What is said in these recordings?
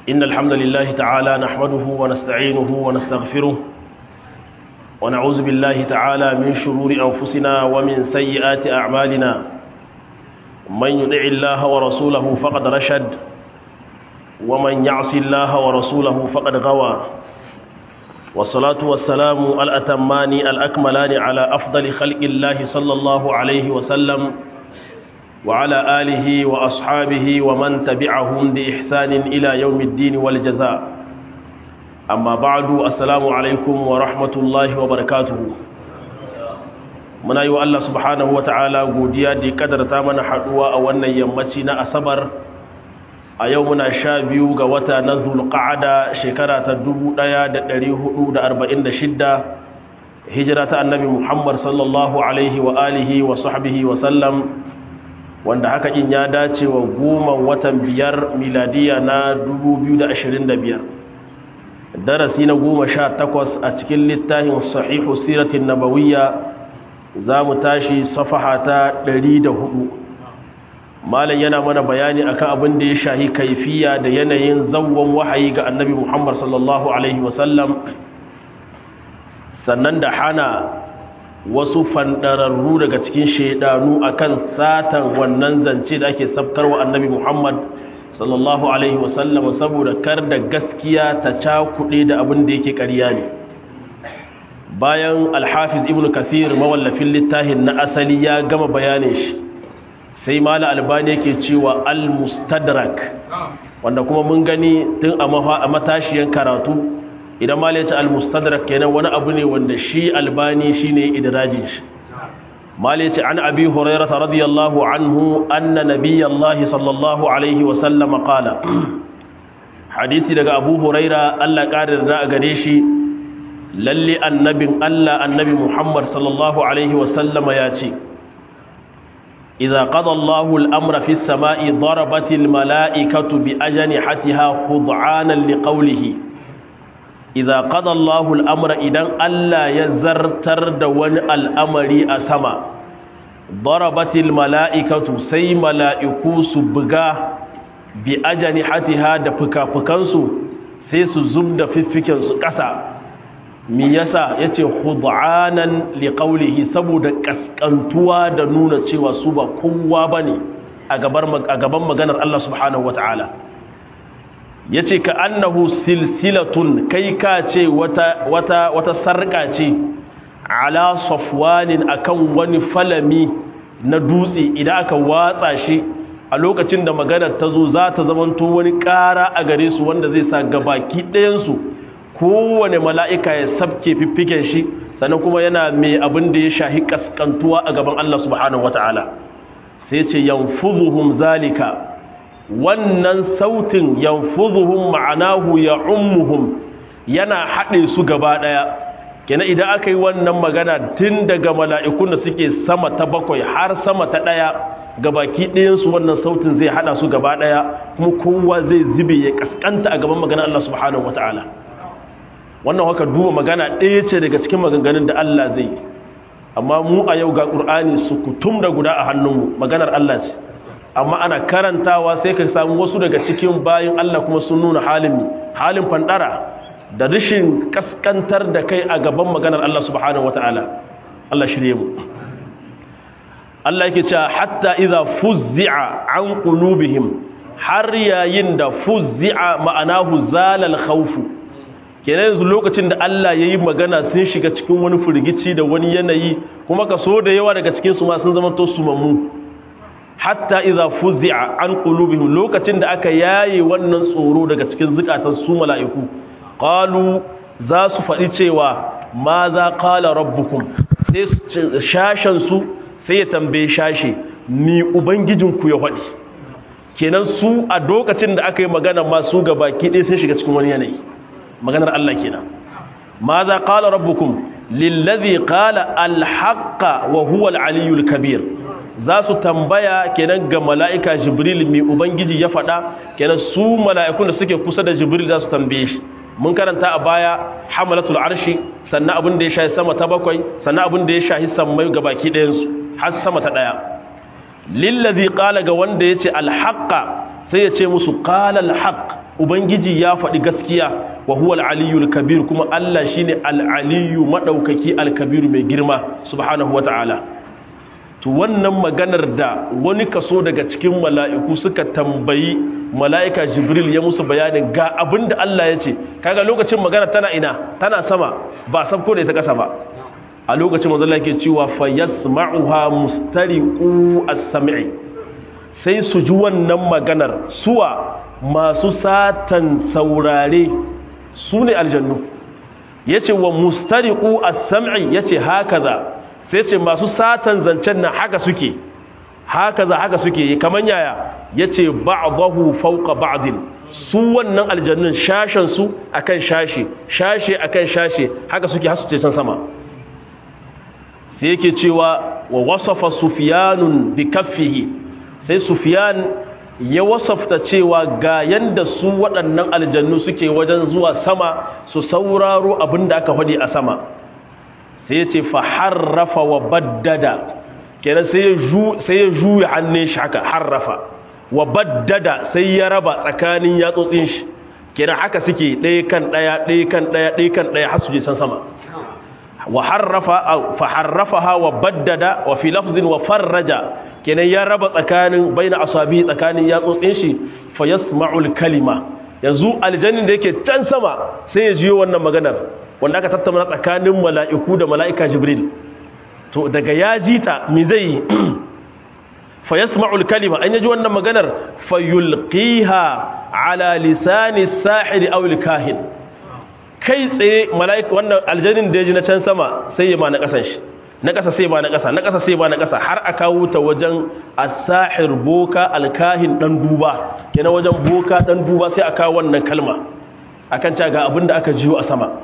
إن الحمد لله تعالى نحمده ونستعينه ونستغفره ونعوذ بالله تعالى من شرور أنفسنا ومن سيئات أعمالنا من يدع الله ورسوله فقد رشد ومن يعص الله ورسوله فقد غوى والصلاة والسلام الأتمان الأكملان على أفضل خلق الله صلى الله عليه وسلم وعلى آله وأصحابه ومن تبعهم بإحسان إلى يوم الدين والجزاء أما بعد السلام عليكم ورحمة الله وبركاته muna yi wa Allah subhanahu wata'ala godiya da ya kadarta mana haduwa a wannan yammaci na asabar a yau muna sha biyu ga wata na zulqa'ada shekara ta 1446 hijira ta annabi Muhammad sallallahu alaihi wa alihi wa sahbihi wa sallam wanda haka in ya dace wa goma watan biyar miladiya na 2025 darasi na goma sha takwas a cikin littafin sahihu siratin nabawiyya za mu tashi safaha ta 104 malam yana mana bayani akan abin da ya shahi kaifiya da yanayin zawon wahayi ga annabi muhammad sallallahu alaihi wasallam sannan da hana wasu fandararru daga cikin shaidanu akan satan wannan zance da ake sabkarwa annabi muhammad sallallahu alaihi wasallam saboda kar da gaskiya ta cakuɗe da abin da yake ƙarya ne bayan alhafiz ibn kathir mawallafin littafin na asali ya gama bayanin shi sai mala albani yake cewa al-mustadrak wanda kuma mun gani tun a matashiyan karatu idan mala ya ce al-mustadrak kenan wani abu ne wanda shi albani shine idrajin shi mala ya ce an abi hurairah radiyallahu anhu anna nabiyallahi sallallahu alaihi wa sallam qala hadisi daga abu huraira Allah ƙarin da a gare shi lalle annabin Allah annabi Muhammad sallallahu alaihi wasallama ya ce idza qada Allahu al-amra fi as-sama'i darabat al-mala'ikatu bi ajnihatiha khud'anan liqawlihi idza qada Allahu al-amra idan Allah ya zartar da wani al'amari a sama darabat al-mala'ikatu sai mala'iku su buga bi ajnihatiha da fuka-fukansu sai su zubda fiffiken su ƙasa mi yasa yace khud'anan liqawlihi saboda kaskantuwa da nuna cewa su ba kowa bane a gaban a gaban maganar Allah subhanahu wataala yace ka annahu silsilatun kai ka ce wata wata wata sarka ce ala safwanin akan wani falami na dutse idan aka watsa shi a lokacin da maganar ta zo za ta zamanto wani ƙara a gare su wanda zai sa gabaki ɗayansu kowane mala'ika ya sabke fiffiken shi sannan kuma yana mai abin da ya shahi kaskantuwa a gaban Allah subhanahu wata'ala sai ce yanfuzuhum zalika wannan sautin yanfuzuhum ma'anahu ya ummuhum yana haɗe su gaba ɗaya kenan idan aka yi wannan magana tun daga mala'ikun da suke sama ta bakwai har sama ta ɗaya gabaki ɗayansu wannan sautin zai haɗa su gaba ɗaya kuma kowa zai zube ya kaskanta a gaban magana Allah subhanahu wata'ala wannan haka duba magana ɗaya ce daga cikin maganganun da Allah zai amma mu a yau ga ƙur'ani su kutum da guda a hannunmu maganar Allah ce amma ana karantawa sai ka samu wasu daga cikin bayan Allah kuma sun nuna halin halin fandara da rashin kaskantar da kai a gaban maganar Allah subhanahu wataala Allah shirye mu Allah yake cewa hatta idza fuzzi'a an qulubihim har yayin da fuzzi'a ma'anahu zalal khawfu kenan yanzu lokacin da Allah ya yi magana sun shiga cikin wani firgici da wani yanayi kuma ka so da yawa daga cikinsu ma sun zama to sumammu hatta idza fuzi'a an qulubihim lokacin da aka yaye wannan tsoro daga cikin zukatan su mala'iku qalu za su faɗi cewa ma za qala rabbukum sai shashan su sai ya tambaye shashe ni ubangijinku ya faɗi kenan su a lokacin da aka yi magana ma su gabaki ɗaya sai shiga cikin wani yanayi maganar Allah kenan ma za qala rabbukum lillazi qala alhaqqa wa huwa alaliyul kabir za su tambaya kenan ga mala'ika jibril mai ubangiji ya faɗa kenan su mala'ikun da suke kusa da jibril za su tambaye shi mun karanta a baya hamalatul arshi sannan abin da ya shahi sama ta bakwai sannan abin da ya shahi sammai ga baki ɗayansu har sama ta ɗaya lillazi qala ga wanda yace alhaqqa sai ya ce musu qala alhaq ubangiji ya faɗi gaskiya wa huwa al-aliyyul kabir kuma Allah shine al-aliyyu madaukaki al-kabir mai girma subhanahu wata'ala to wannan maganar da wani kaso daga cikin mala'iku suka tambayi mala'ika jibril ya musu bayanin ga abinda Allah ya ce kaga lokacin magana tana ina tana sama ba sabko da ita kasa ba a lokacin manzo Allah yake cewa fa yasma'uha mustariqu as-sam'i sai su ji wannan maganar suwa masu satan saurare su ne aljannu yace wa mustariqu as-sam'i yace hakaza sai ce masu satan zancen nan haka suke hakaza haka suke kaman yaya yace ba'dahu fawqa ba'din su wannan aljannun shashen su akan shashe shashe akan shashe haka suke hasu ce can sama sai yake cewa wa wasafa sufyanun bi kaffihi sai sufyan ya wasafta cewa ga yanda su waɗannan aljannu suke wajen zuwa sama su sauraro abinda aka faɗi a sama sai ya ce fa harrafa wa baddada kenan sai ya juya hannun shi haka harrafa wa baddada sai ya raba tsakanin yatsotsin shi kenan haka suke ɗaya kan ɗaya ɗaya kan ɗaya ɗaya kan ɗaya har su je san sama wa harrafa fa harrafaha wa baddada wa fi lafzin wa farraja kenan ya raba tsakanin baina asabi tsakanin yatsotsin shi fa yasma'ul kalima yanzu aljannin da yake can sama sai ya jiyo wannan maganar wanda aka tattauna tsakanin mala'iku da mala'ika jibril to daga ya ji ta mi zai yi fa yasma'ul kalima an yaji wannan maganar fa yulqiha ala lisani sahiri aw kahin kai tsaye mala'ika wannan aljannin da ya ji na can sama sai ya ma na kasan shi na kasa sai ba na kasa na kasa sai ba na kasa har a kawo ta wajen as-sahir boka alkahin dan duba kenan wajen boka dan duba sai a kawo wannan kalma akan ta ga abinda aka jiyo a sama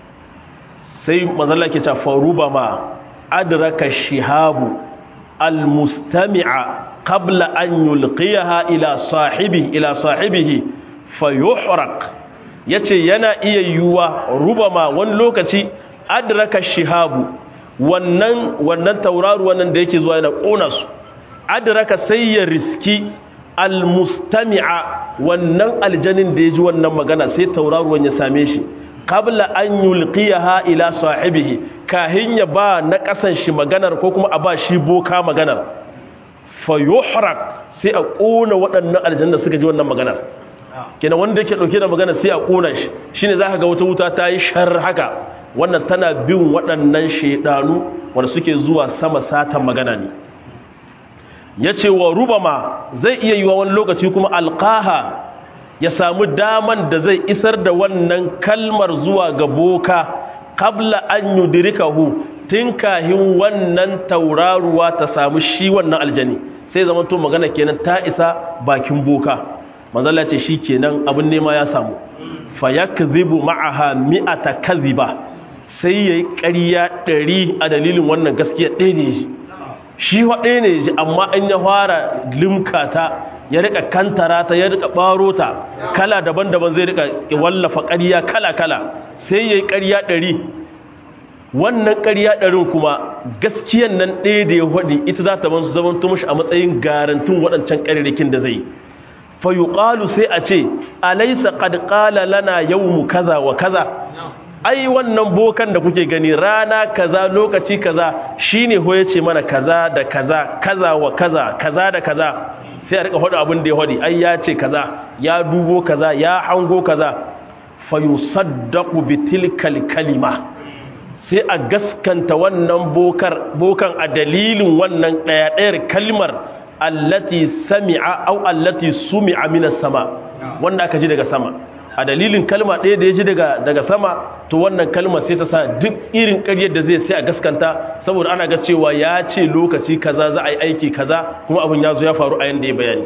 sai mazalla ke ta faruba ma adraka shihabu almustami'a qabla an yulqiyaha ila sahibi ila sahibihi fayuhraq yace yana iya yuwa rubama wani lokaci adraka shihabu wannan wannan tauraru wannan da yake zuwa yana kona su adraka sai ya riski almustami'a wannan aljanin da ya ji wannan magana sai tauraruwan ya same shi qabla an yulqiyaha ila sahibihi kahin ya ba na kasan shi maganar ko kuma a ba shi boka maganar fa yuhraq sai a kona waɗannan aljanna suka ji wannan maganar kenan wanda yake dauke da magana sai a kona shi shine zaka ga wata wuta ta yi shar haka wannan tana bin waɗannan shedanu wanda suke zuwa sama satan magana ne yace wa rubama zai iya yiwa wani lokaci kuma alqaha ya samu daman da zai isar da wannan kalmar zuwa ga boka kabla an yudrikahu tun kahin wannan tauraruwa ta samu shi wannan aljani sai zama to magana kenan ta isa bakin boka manzala ce shi kenan abin nema ya samu fa yakzibu ma'aha mi'ata kadhiba sai yayi ƙarya ɗari a dalilin wannan gaskiya ɗaya ne shi shi wa ɗaya ne shi amma an ya fara limkata ya rika kantara ta ya rika baro ta kala daban-daban zai rika wallafa ƙarya kala-kala sai yayi ƙarya ɗari wannan ƙarya ɗarin kuma gaskiyan nan ɗaya da ya faɗi ita za ta ban zaman tumushi a matsayin garantin waɗancan ƙararrakin da zai fa yuqalu sai a ce alaysa qad qala lana yawmu kaza wa kaza ai wannan bokan da kuke gani rana kaza lokaci kaza shine ho yace mana kaza da kaza kaza wa kaza kaza da kaza sai a rika faɗi abin da ya faɗi ai ya ce kaza ya dubo kaza ya hango kaza fa yusaddaqu bi tilkal kalima sai a gaskanta wannan bokar bokan a dalilin wannan ɗaya ɗayar kalmar allati sami'a au allati sumi'a minas sama wanda aka ji daga sama a dalilin kalma ɗaya da ya ji daga sama to wannan kalma sai ta sa duk irin ƙaryar da zai sai a gaskanta saboda ana ga cewa ya ce lokaci kaza za a yi aiki kaza kuma abin ya zo ya faru a yanda ya bayani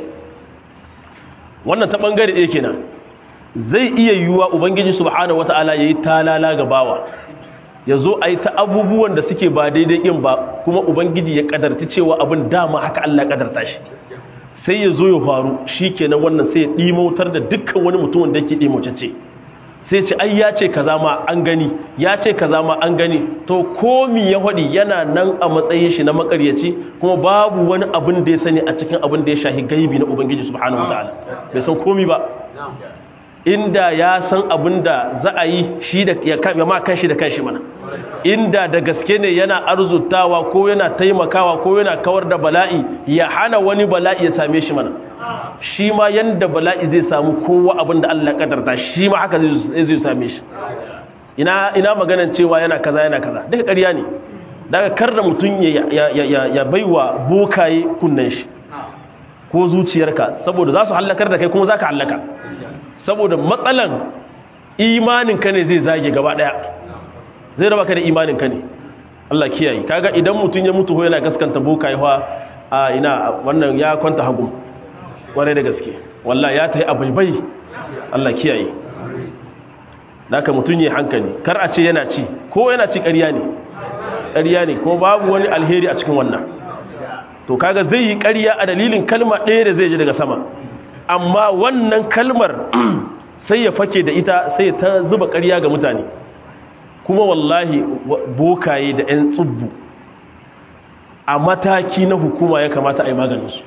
wannan ta ɓangare ɗaya kenan zai iya yiwuwa ubangiji subhanahu wata'ala ya yi talala ga bawa ya zo a yi ta abubuwan da suke ba daidai yin ba kuma ubangiji ya kadarci cewa abin dama haka Allah kadarta shi sai ya zo ya faru shi kenan wannan sai ya ɗimautar da dukkan wani mutumin da yake ɗimaucece sai ce ai ya ce kaza ma an gani ya ce kaza ma an gani to komi ya haɗi yana nan a matsayin shi na makaryaci kuma babu wani abin da ya sani a cikin abin da ya shahi gaibi na ubangiji subhanahu wataala bai san komi ba inda ya san abin da za a yi shi da ya ma kanshi da kanshi mana inda da gaske ne yana arzutawa ko yana taimakawa ko yana kawar da bala'i ya hana wani bala'i ya same shi mana shi ma yanda bala'i zai samu kowa abin da Allah kadarta shi ma haka zai same shi ina ina maganan cewa yana kaza yana kaza duka ƙarya ne daga kar da mutum ya ya ya baiwa bokaye kunnen shi ko zuciyarka saboda za su hallakar da kai kuma za ka hallaka saboda matsalan imaninka ne zai zage gaba daya zai raba ka da imaninka ne Allah kiyaye kaga idan mutum ya mutu yana gaskanta bokaye fa a ina wannan ya kwanta hagu kware da gaske wallahi ya tayi abaibai Allah kiyaye naka mutum ya hankali kar a ce yana ci ko yana ci ƙarya ne ƙarya ne ko babu wani alheri a cikin wannan to kaga zai yi ƙarya a dalilin kalma ɗaya da zai ji daga sama amma wannan kalmar sai ya fake da ita sai ta zuba ƙarya ga mutane kuma wallahi bokaye da 'yan tsubbu a mataki na hukuma ya kamata a yi maganinsu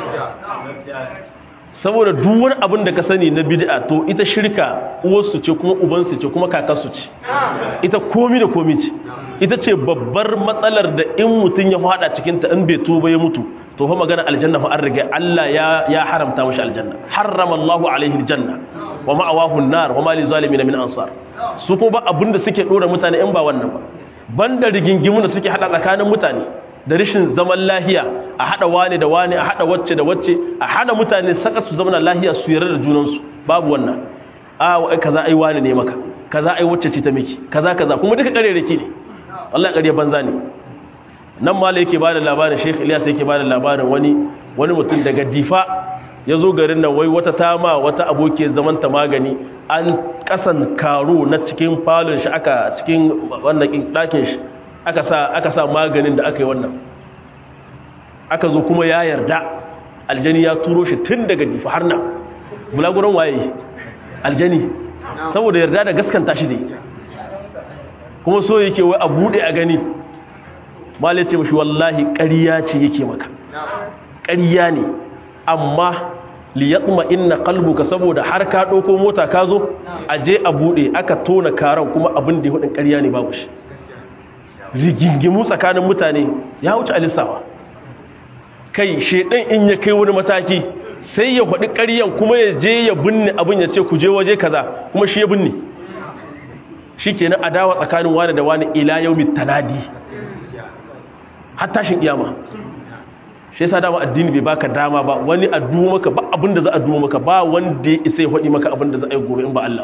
saboda duk wani abin da ka sani na bid'a to ita shirka uwarsu ce kuma ubansu ce kuma kakarsu ce ita komi da komi ce ita ce babbar matsalar da in mutum ya fada cikinta in bai tuba ya mutu to fa magana aljanna fa an riga Allah ya ya haramta mashi aljanna harrama Allahu alaihi aljanna wa ma'awahu an-nar wa ma lizalimin min ansar su ko ba abinda suke dora mutane in ba wannan ba banda rigingimu da suke hada tsakanin mutane da rishin zaman lahiya a hada wani da wani a hada wacce da wacce a hana mutane saka su zama lahiya su yarda da junansu babu wannan a wai kaza ai wani ne maka kaza ai wacce ce ta miki kaza kaza kuma duka karerake ne wallahi ƙarya banza ne nan ma yake bada labarin Sheikh Ilyas yake bada labarin wani wani mutum daga Difa ya zo garin nan wai wata tama wata aboki zaman ta magani an kasan karo na cikin falon shi aka cikin wannan ɗakin shi aka sa aka sa maganin da aka yi wannan aka zo kuma ya yarda aljani ya turo shi tun daga Difa har nan bulaguran waye aljani saboda yarda da gaskanta shi dai kuma so yake wai a bude a gani malai ce mashi wallahi ƙarya ce yake maka ƙarya ne amma liyatma inna qalbuka saboda har ka ɗauko mota ka zo a je a bude aka tona karan kuma abin da ya hudin ƙarya ne babu shi rigingimu tsakanin mutane ya wuce alisawa kai shedan in ya kai wani mataki sai ya faɗi ƙaryan kuma ya je ya binne abin ya ce ku je waje kaza kuma shi ya binne shi kenan adawa tsakanin wani da wani ila yau tanadi har tashin kiyama shi yasa dama addini bai baka dama ba wani addu'o maka ba abin da za a duwo maka ba wanda ya isa ya faɗi maka abin da za a yi gobe in ba Allah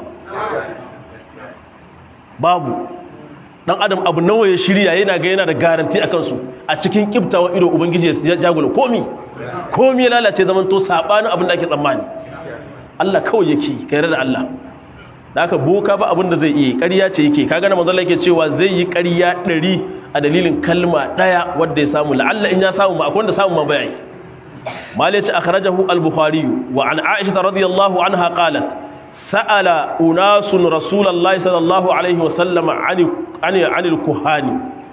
ba babu dan adam abu nawa ya shirya yana ga yana da garanti akan su a cikin kibtawa ido ubangiji ya jagula komi komi ya lalace zaman to sabanin abin da ake tsammani Allah kawai yake kai da Allah da aka boka ba abin da zai iya ƙarya ce yake kaga na manzon yake cewa zai yi ƙarya ɗari a dalilin kalma ɗaya wadda ya samu la'alla in ya samu ma akwai wanda samu ma bai malai ce akhrajahu al-bukhari wa an aisha radiyallahu anha qalat sa'ala unasun rasulullahi sallallahu alaihi wa sallam ani ani anil kuhani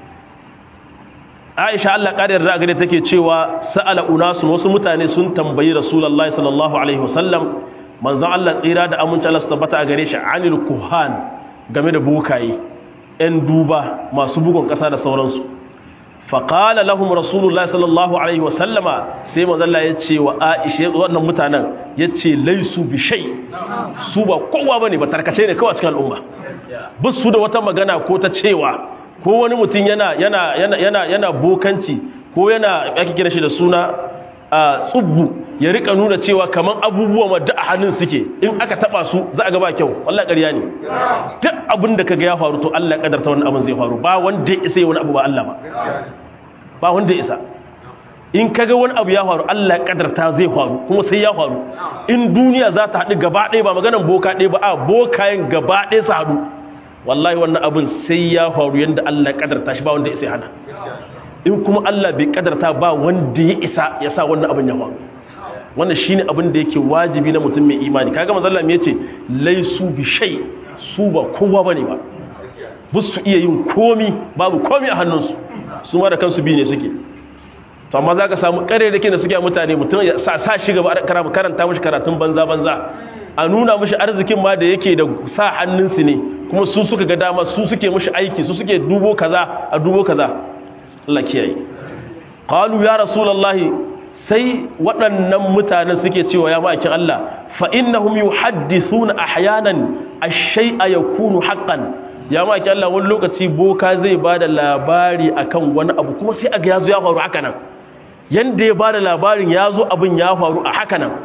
aisha Allah kadar da gare take cewa sa'ala unasun wasu mutane sun tambayi rasulullahi sallallahu alaihi wa sallam manzon Allah tsira da aminci Allah su tabbata a gare shi anil kuhan game da bukaye ‘yan duba masu bugun ƙasa da sauransu faƙala lahum rasulullah sallallahu alaihi wasallama sai mazalla ya ce wa aishe wannan mutanen ya ce laisu bishai su ba kowa ba ne ba tarkace ne kawai cikin al'umma ba su da wata magana ko ta cewa ko wani mutum yana yana yana yana yana bokanci ko yana ake kira shi da suna a tsubbu ya rika nuna cewa kaman abubuwa ma da a hannun suke in aka taba su za a ga ba kyau wallahi ƙarya ne duk abin da kaga ya faru to Allah ya kadarta wannan abin zai faru ba wanda ya isa wani abu ba Allah ba ba wanda ya isa in kaga wani abu ya faru Allah ya kadarta zai faru kuma sai ya faru in duniya za ta haɗu gaba ɗaya ba maganan boka ɗaya ba a bokayen gaba ɗaya su haɗu wallahi wannan abin sai ya faru yanda Allah ya kadarta shi ba wanda ya isa hana in kuma Allah bai kadarta ba wanda ya isa ya sa wannan abin ya faru wannan shine abin da yake wajibi na mutum mai imani kaga manzo Allah yace laisu bi shay su ba kowa bane ba su iya yin komi babu komi a hannunsu su ma da kansu bi ne suke to amma zaka samu kare da ke da suke mutane mutum ya sa sa shi gaba karanta mishi karatun banza banza a nuna mishi arzikin ma da yake da sa hannunsu ne kuma su suka ga dama su suke mishi aiki su suke dubo kaza a dubo kaza Allah kiyaye qalu ya rasulullahi sai waɗannan mutanen suke cewa ya ma'aikin Allah fa innahum yuhaddithuna ahyanan ash-shay'a yakunu haqqan ya ma'aikin Allah wani lokaci boka zai bada labari akan wani abu kuma sai aga yazo ya faru haka nan yanda ya bada labarin yazo abin ya faru a haka nan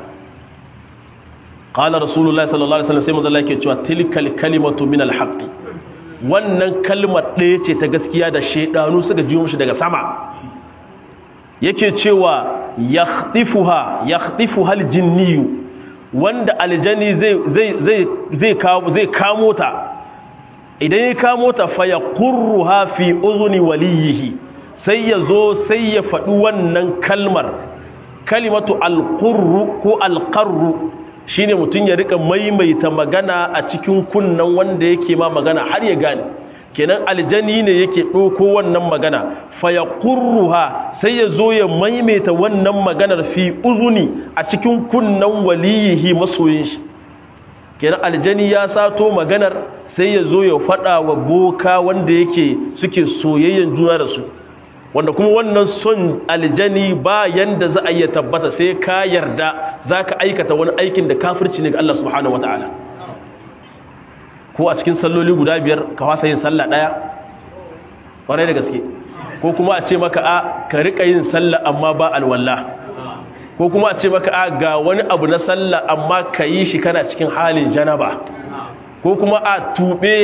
qala rasulullahi sallallahu alaihi wasallam sai manzo Allah yake cewa tilkal kalimatu min al-haqq wannan kalmar ɗaya ce ta gaskiya da shedanu suka jiyo mishi daga sama yake cewa yakhtifuha yakhtifuha aljinniyu wanda aljani zai zai zai zai kawo zai kamo ta idan ya kamo ta fa yaqurruha fi udhuni waliyihi sai ya zo sai ya faɗi wannan kalmar kalimatu alqurru ko alqarru shine mutun ya rika maimaita magana a cikin kunnan wanda yake ma magana har ya gane kenan aljani ne yake ɗauko wannan magana faya ƙurruha sai ya zo ya maimaita wannan maganar fi uzuni a cikin kunnan waliyihi masoyin shi kenan aljani ya sato maganar sai ya zo ya faɗa wa boka wanda yake suke soyayyen juna da su wanda kuma wannan son aljani ba yanda za a iya tabbata sai ka yarda za ka aikata wani aikin da kafirci ne ga Allah subhanahu wa ta'ala ko a cikin salloli guda biyar ka wasa yin sallah daya ƙwarai da gaske ko kuma a ce maka a ka riƙa yin sallah amma ba alwalla ko kuma a ce maka a ga wani abu na sallah amma ka yi shi kana cikin halin janaba ko kuma a tuɓe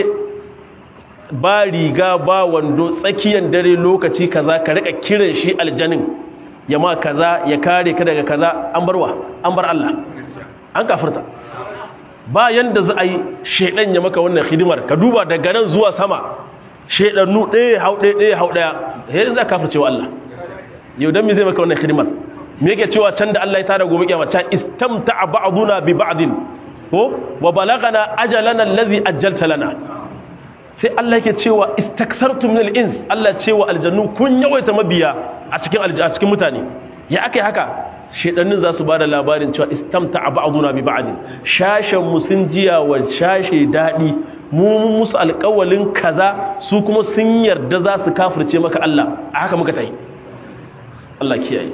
ba riga ba wando tsakiyar dare lokaci kaza ka riƙa kiran shi aljanin ya ma kaza ya kare ka daga kaza an barwa an bar Allah an kafirta ba yanda za a yi shaidan ya maka wannan hidimar ka duba daga nan zuwa sama shaidannu ɗaya hau ɗaya ɗaya hau ɗaya yadda za ka fi cewa Allah yau don me zai maka wannan hidimar me yake cewa can da Allah ya tada gobe kiyama ta istamta ba'duna bi ba'din ko wa balagana ajalana allazi ajjalta lana sai Allah yake cewa istaksartum min al-ins Allah cewa aljannu kun yawaita mabiya a cikin a cikin mutane ya akai haka shedannin za su ba da labarin cewa istamta a ba'aduna bi ba'adin shashen mu sun jiya wa shashe daɗi mu musu alƙawalin kaza su kuma sun yarda za su kafirce maka Allah a haka muka tayi Allah kiyaye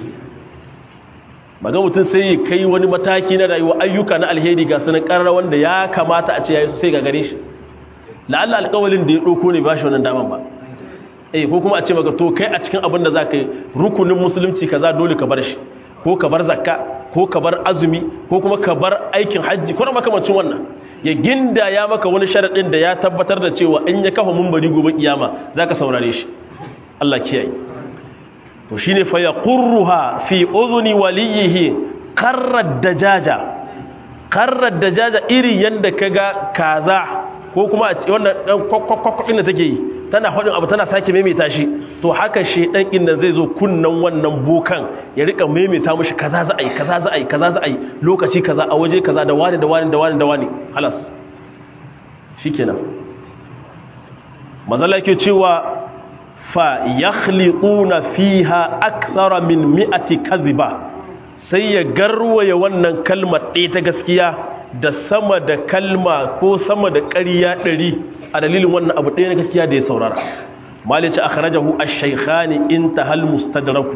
maga mutum sai ya kai wani mataki na rayuwa ayyuka na alheri ga sanin ƙarar wanda ya kamata a ce yayi sai ga gare shi la'alla alƙawalin da ya ɗauko ne ba shi wannan daman ba eh ko kuma a ce maka to kai a cikin abin da za ka yi rukunin musulunci kaza dole ka bar shi ko ka bar zakka ko ka bar azumi ko kuma ka bar aikin hajji ko makamancin wannan ya ginda ya maka wani sharaɗin da ya tabbatar da cewa in ya kafa mumbari gobe kiyama za ka saurare shi Allah kiyaye to shine fa yaqurruha fi udhuni waliyihi qarrad dajaja qarrad dajaja iri yanda kaga kaza ko kuma wannan kwakwakwakwakwakin da take yi tana haɗin abu tana sake maimaita shi to haka shedan inda zai zo kunnan wannan bokan ya rika maimaita mushi kaza za a yi kaza za a yi kaza za a yi lokaci kaza a waje kaza da wani da wani da wani da wani halas shikenan mazala yake cewa fa yakhliquna fiha akthara min mi'ati kadhiba sai ya garwaye wannan kalmar ɗaya ta gaskiya da sama da kalma ko sama da ƙarya ɗari a dalilin wannan abu ɗaya na gaskiya da ya saurara malice akhrajahu ash-shaykhani intahal mustadraku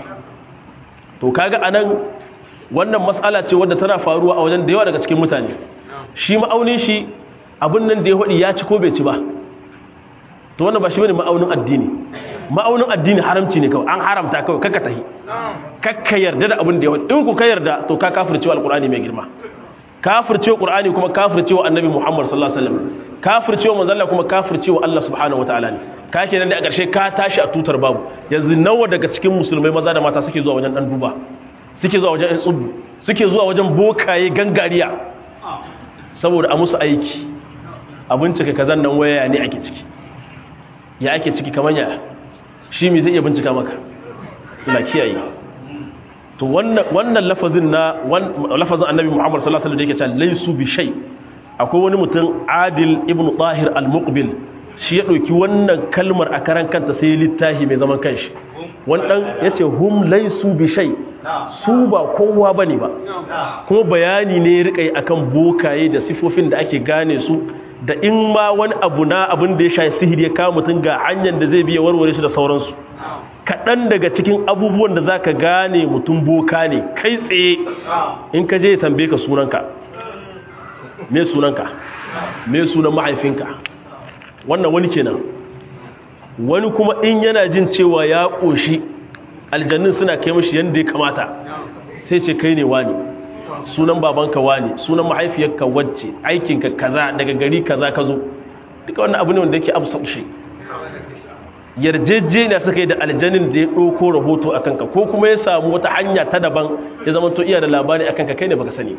to kaga anan wannan mas'ala ce wadda tana faruwa a wajen da yawa daga cikin mutane shi ma'aunin shi abin nan da ya hudi ya ci ko bai ci ba to wannan ba shi bane ma'aunin addini ma'aunin addini haramci ne kawai an haramta kawai kakka tahi kakka yarda da abin da ya hudi in ku ka yarda to ka kafircewa alqur'ani mai girma kafircewa qur'ani kuma kafircewa annabi muhammad sallallahu alaihi wasallam kafircewa manzon Allah kuma kafircewa Allah subhanahu wataala ne ka kenan da a ƙarshe ka tashi a tutar babu yanzu nawa daga cikin musulmai maza da mata suke zuwa wajen dan duba suke zuwa wajen tsubu suke zuwa wajen bokaye gangariya saboda a musu aiki a bincika kazan nan waya ne ake ciki ya ake ciki kamar ya shi me zai iya bincika maka ina kiyaye to wannan wannan lafazin na lafazin annabi Muhammad sallallahu alaihi wasallam da yake cewa laysu bi shay akwai wani mutum Adil ibn Tahir al-Muqbil shi ya dauki wannan kalmar a karan kanta sai littafi mai zaman kanshi wani dan yace hum laysu bi shay su ba kowa bane ba kuma bayani ne ya rika akan bokaye da sifofin da ake gane su da in ma wani abu na abin da ya shafi sihiri ya kawo mutum ga hanyar da zai biya warware shi da sauransu kaɗan daga cikin abubuwan da za ka gane mutum boka ne kai tsaye in ka je ya tambaye ka sunanka me sunanka me sunan mahaifinka wannan wani kenan wani kuma in yana jin cewa ya ƙoshi aljannin suna kai mashi yadda ya kamata sai ce kai ne wani sunan babanka wani sunan mahaifiyarka wacce aikinka kaza daga gari kaza ka zo duka wannan abu ne wanda yake amsa shi yarjejeniya suka yi da aljanin da ya ɗauko rahoto a kanka ko kuma ya samu wata hanya ta daban ya zama to iya da labari a kanka kai ne baka sani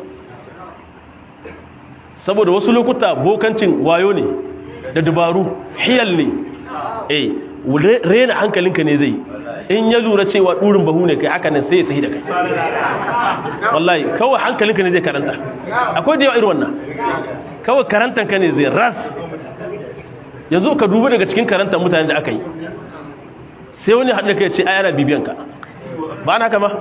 saboda wasu lokuta bokancin wayo ne da dabaru hiyal ne eh rena hankalinka ne zai in ya lura cewa ɗurin bahu ne kai haka nan sai ya tafi da kai wallahi kawai hankalinka ne zai karanta akwai da yawa irin wannan kawai karantanka ne zai ras yanzu ka dubi daga cikin karantar mutane da aka yi sai wani haɗin ka ce a yana bibiyanka ba na kama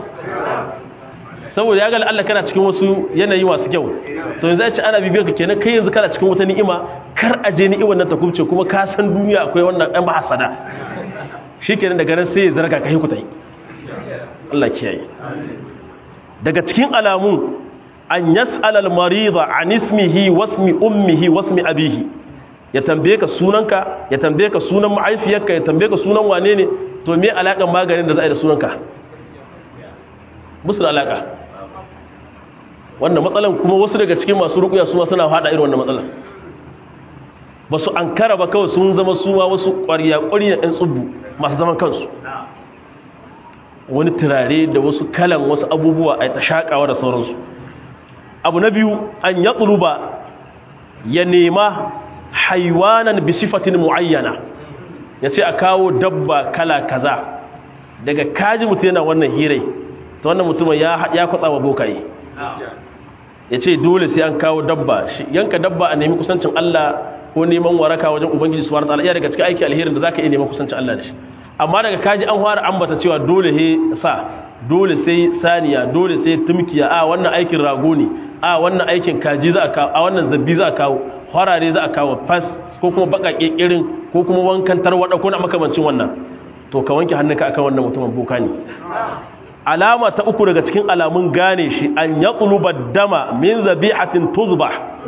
saboda ya gali Allah kana cikin wasu yanayi masu kyau to yanzu ya ce ana bibiyanka kenan kai yanzu kana cikin wata ni'ima kar a je ni'imar nan ta kubce kuma ka san duniya akwai wannan ɗan bahasada shi kenan daga nan sai ya zarga ka hikuta yi Allah kiyaye daga cikin alamun an yas'al al-marida an ismihi wasmi ummihi wasmi abihi ya tambaye ka sunanka ya tambaye ka sunan ma'aifiyarka ya tambaye ka sunan wane ne to me alakan maganin da za a yi da sunanka musu da alaka wannan matsalan kuma wasu daga cikin masu rukuya su ma suna hada irin wannan matsalan ba su an kara ba kawai sun zama suwa wasu ƙwariya ƙwariya ɗan tsubbu masu zaman kansu wani turare da wasu kalan wasu abubuwa a ta shaƙawa da sauransu abu na biyu an ya tsuluba ya nema haiwanan bisifatin mu'ayyana ya ce a kawo dabba kala kaza daga kaji mutum yana wannan hirai ta wannan mutumin ya kwatsa wa bokaye ya ce dole sai an kawo dabba yanka dabba a nemi kusancin Allah ko neman waraka wajen ubangiji subhanahu wataala iya daga cikin aiki alherin da zaka iya neman kusancin Allah da shi amma daga kaji an fara ambata cewa dole he sa dole sai saniya dole sai tumkiya a wannan aikin rago ne a wannan aikin kaji za a kawo a wannan zabbi za a kawo harare za a kawo fas ko kuma baƙaƙe irin ko kuma wankan tarwaɗa ko na makamancin wannan to ka wanke hannunka akan wannan mutumin boka ne alama ta uku daga cikin alamun gane shi an ya tsuluba dama min zabi'atin tuzba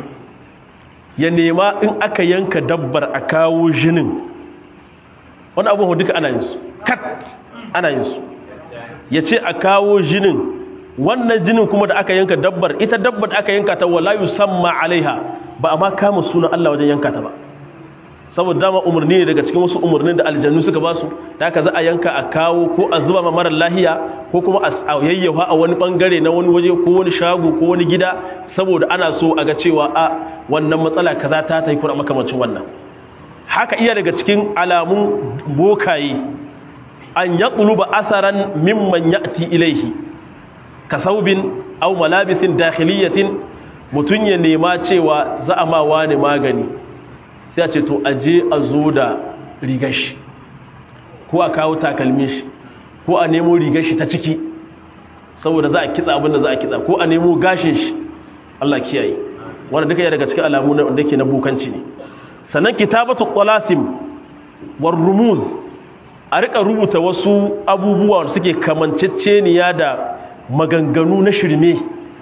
ya nema in aka yanka dabbar a kawo jinin wani abubuwa duka ana yin su kat ana yin su ya ce a kawo jinin wannan jinin kuma da aka yanka dabbar ita dabbar da aka yanka ta wala yusamma alaiha ba a ma kama sunan Allah wajen yanka ta ba saboda dama umarni ne daga cikin wasu umarnin da aljannu suka ba su da aka za a yanka a kawo ko a zuba ma marar lahiya ko kuma a yayyafa a wani bangare na wani waje ko wani shago ko wani gida saboda ana so a ga cewa a wannan matsala kaza ta tafi kuma makamancin wannan haka iya daga cikin alamun bokaye an yaqluba asaran mimman ya'ti ilaihi kasaubin aw malabisin dakhiliyatin mutun ya nema cewa za a ma wani magani sai a ce to aje a zo da rigar shi ko a kawo takalmin shi ko a nemo rigar shi ta ciki saboda za a kitsa abin da za a kitsa ko a nemo gashin shi Allah kiyaye wanda duka ya daga cikin alamu na wanda yake na bukanci ne sannan kitabatu qalasim war rumuz a rika rubuta wasu abubuwa da suke kamanceceniya da maganganu na shirme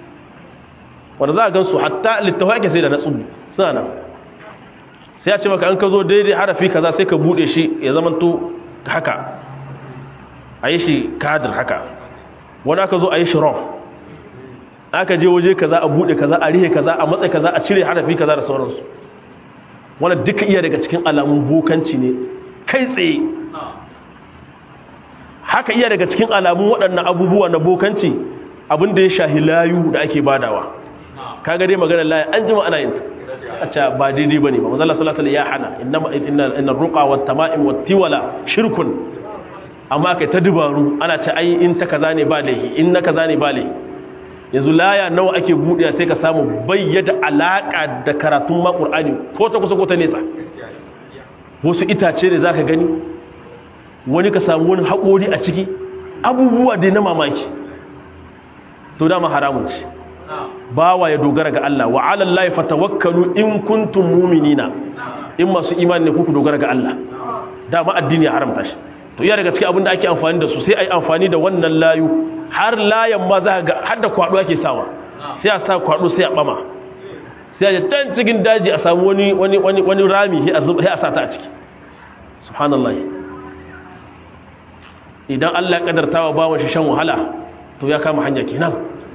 wanda za a gansu hatta littafai ake sai da na tsubu suna nan sai ya ce maka an ka zo daidai harafi kaza sai ka bude shi ya zamanto haka a yi shi kadir haka wani aka zo a yi shi rom aka je waje kaza a bude kaza a rihe kaza a matsayi kaza a cire harafi kaza da sauransu wani duka iya daga cikin alamun bokanci ne kai tsaye haka iya daga cikin alamun waɗannan abubuwa na bokanci abinda ya shahi layu da ake badawa kaga dai maganar layu an jima ana yin ta a ce ba daidai ba ne ba mazala salasala ya hana inna ruka wa tama'im wa tiwala shirkun amma kai ta dubaru ana ce ai in ta kaza ne ba laihi in na kaza ne ba laihi yanzu laya nawa ake buɗe sai ka samu bayyada alaƙa da karatun ma ƙur'ani ko ta kusa ko ta nesa wasu itace ne za ka gani wani ka samu wani haƙori a ciki abubuwa dai na mamaki to dama haramun ce bawa ya dogara ga Allah wa ala Allah fatawakkalu in kuntum mu'minina in masu imani ne kuku dogara ga Allah dama addini ya haramta shi to iya daga cikin abin da ake amfani da su sai ai amfani da wannan layu har layan ma za ga har da kwado ake sawa sai a sa kwado sai a bama sai a can cikin daji a samu wani wani wani wani rami sai a zuba sai a sa ta a ciki subhanallahi idan Allah ya kadarta wa bawon shi shan wahala to ya kama hanya kenan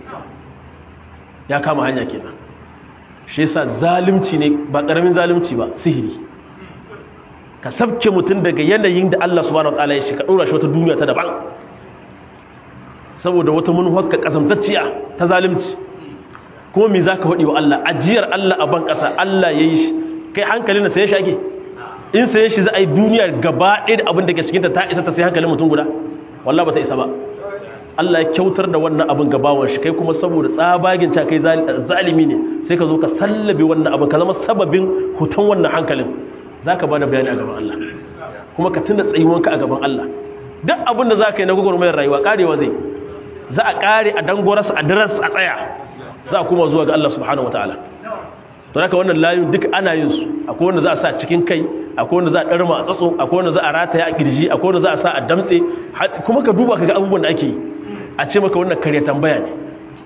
ya kama hanya kenan shi yasa zalunci ne ba karamin zalunci ba sihiri ka sabke mutum daga yanayin da Allah subhanahu wataala ya shi ka dora shi wata duniya ta daban saboda wata manuwar ka kasamtacciya ta zalunci kuma me zaka hodi wa Allah ajiyar Allah a ban kasa Allah yayi shi kai hankalin sa ya shake in sai shi za a yi duniya gaba ɗaya da abin da ke cikin ta ta isa ta sai hankalin mutum guda wallahi ba ta isa ba Allah ya kyautar da wannan abin gabawan shi kai kuma saboda tsabagin ta kai zalimi ne sai ka zo ka sallabe wannan abin ka zama sababin hutan wannan hankalin za ka bada bayani a gaban Allah kuma ka tuna tsayuwanka a gaban Allah duk abin da za ka yi na gwagwarmayar rayuwa karewa zai za a kare a dangorarsa a daras a tsaya za a kuma zuwa ga Allah subhanahu wa ta'ala to haka wannan layun duk ana yin su akwai wanda za a sa cikin kai akwai wanda za a ɗarma a tsatso akwai wanda za a rataya a kirji akwai wanda za a sa a damtse kuma ka duba ka ga abubuwan da ake yi a ce maka wannan kare tambaya ne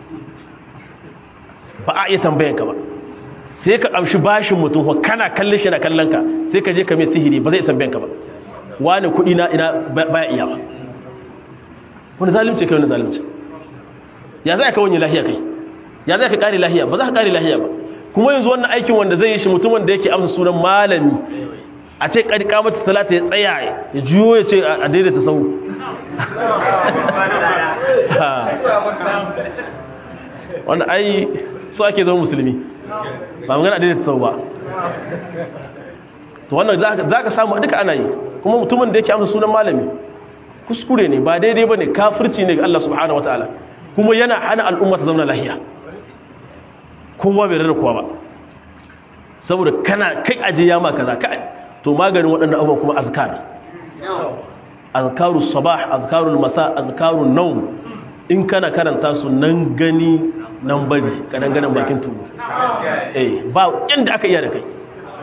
ba a iya tambayan ka ba sai ka amshi bashin mutum ko kana kallon shi na kallon ka sai ka je ka mai sihiri ba zai tambayan ka ba wani kuɗi na ina baya iya ba wani zalimci kai wani zalimci ya za ka wani lahiya kai ya za ka kare lahiya ba za ka kare lahiya ba kuma yanzu wannan aikin wanda zai yi shi mutum wanda yake amsa sunan malami a ce ƙarƙa mata talata ya tsaya ya juyo ya ce a daidaita sau wanda ai su ake zama musulmi ba magana a daidaita sau ba to wannan za ka samu duka ana yi kuma mutumin da yake amsa sunan malami kuskure ne ba daidai ba ne kafirci ne ga Allah subhanahu wataala kuma yana hana al'umma ta zauna lahiya kowa bai rarra kowa ba saboda kana kai aje ya maka za ka to maganin waɗannan abubuwan kuma azkar azkaru sabah azkarul masa azkarun naum in kana karanta su nan gani nan bari kadan ganin bakin tudu eh ba inda aka iya da kai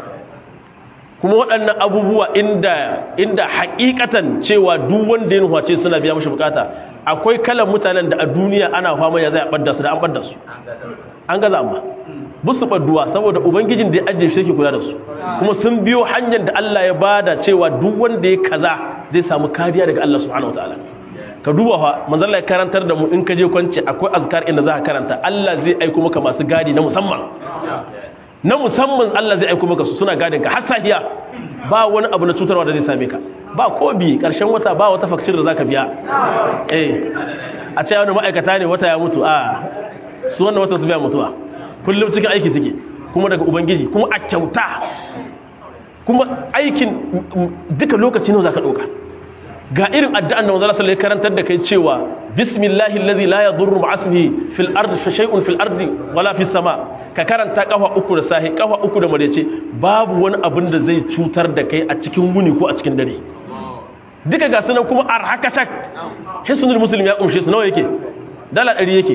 kuma waɗannan abubuwa inda inda hakikatan cewa duk wanda ya nuhace suna biya mashi bukata akwai kalan mutanen da a duniya ana fama ya zai ɓadda su da an ɓadda su an gaza amma busu ɓadduwa saboda ubangijin da ya ajiye shi ke kula da su kuma sun biyo hanyar da Allah ya bada cewa duk wanda ya kaza zai samu kariya daga Allah subhanahu wataala ka duba fa manzon Allah ya karantar da mu in ka je kwance akwai azkar inda za ka karanta Allah zai aiko maka masu gadi na musamman na musamman Allah zai aiko maka su suna gadin ka har sahiya ba wani abu na cutarwa da zai same ka ba ko bi karshen wata ba wata fakcir da zaka biya eh a ce wani ma'aikata ne wata ya mutu a su wannan wata su biya mutuwa kullum cikin aiki suke kuma daga ubangiji kuma a kyauta kuma aikin duka lokaci nawa zaka dauka ga irin addu'an da manzo sallallahu alaihi karantar da kai cewa bismillahi allazi la yadurru ma'asmihi fil ardi shay'un fil ardi wala fis sama ka karanta kafa uku da sahi kafa uku da marece babu wani abin da zai cutar da kai a cikin wuni ko a cikin dare duka ga sunan kuma arhakatak hisnul muslim ya kumshe su nawa yake dala 100 yake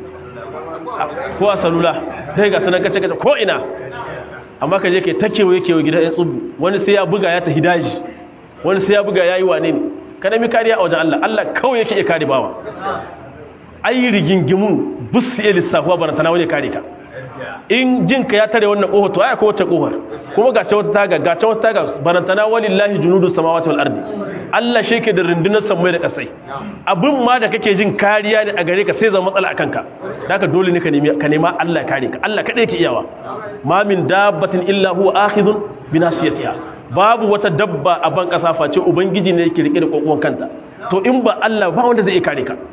ko a salula dai ga sunan kace kace ko ina amma ka je kai ta kewaye kewaye gidan ya tsubu wani sai ya buga ya tafi daji wani sai ya buga ya yi wane ne ka nemi kariya a wajen Allah Allah kawai yake iya kare bawa ai rigingimun bus iya lissafuwa bana tana wani kare ka in jinka ya tare wannan ƙofa to aya ko wata ƙofar kuma ga ta wata taga ga ta wata taga barantana walillahi junudu samawati wal ardi Allah shi ke da rundunar samai da kasai abin ma da kake jin kariya ne a gare ka sai zama matsala akan ka haka dole ne ka nemi ka nema Allah ya kare ka Allah kadai yake iyawa ma min dabbatin illa huwa akhidun bi nasiyatiha babu wata dabba a ban kasa face ubangiji ne yake rike da kokon kanta to in ba Allah ba wanda zai kare ka